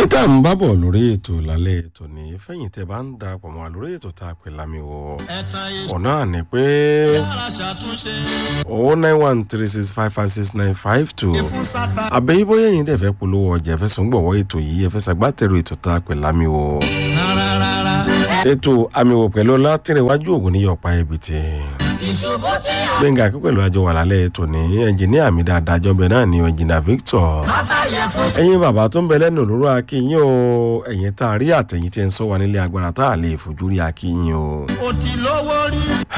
tá à ń bá bọ̀ lórí ètò lálẹ́ ètò ní fẹ̀yìn tẹ́ bá ń darapọ̀ mọ́ wa lórí ètò tá a pè lámì wọ ọ̀nà ni pé o nine one three six five five six nine five two àbẹ̀yí bóyá ẹ̀yin dẹ̀ fẹ́ polówó ọjà ẹ̀fẹ́ sùn gbọ̀wọ́ ètò yìí ẹ̀fẹ́ sàgbátẹ̀rù ètò tá a pè lámì wọ ètò àmì wò pẹ̀lú látìrìwájú ògùn ní yọ̀pá ibi tí gbẹ̀ngà kí pẹ̀lú àjọ wà lálẹ́ ètò ní ẹnjìníà mi dáadáa jọ́bẹ̀ náà ní ẹnjìníà victor ẹ̀yin bàbá tó ń bẹ lẹ́nu òróró akínyìn o ẹ̀yin tá a rí àtẹ̀yìn tí ń sọ wa nílé agbára tá a lè fojú rí akínyìn o. ó ti lówó rí.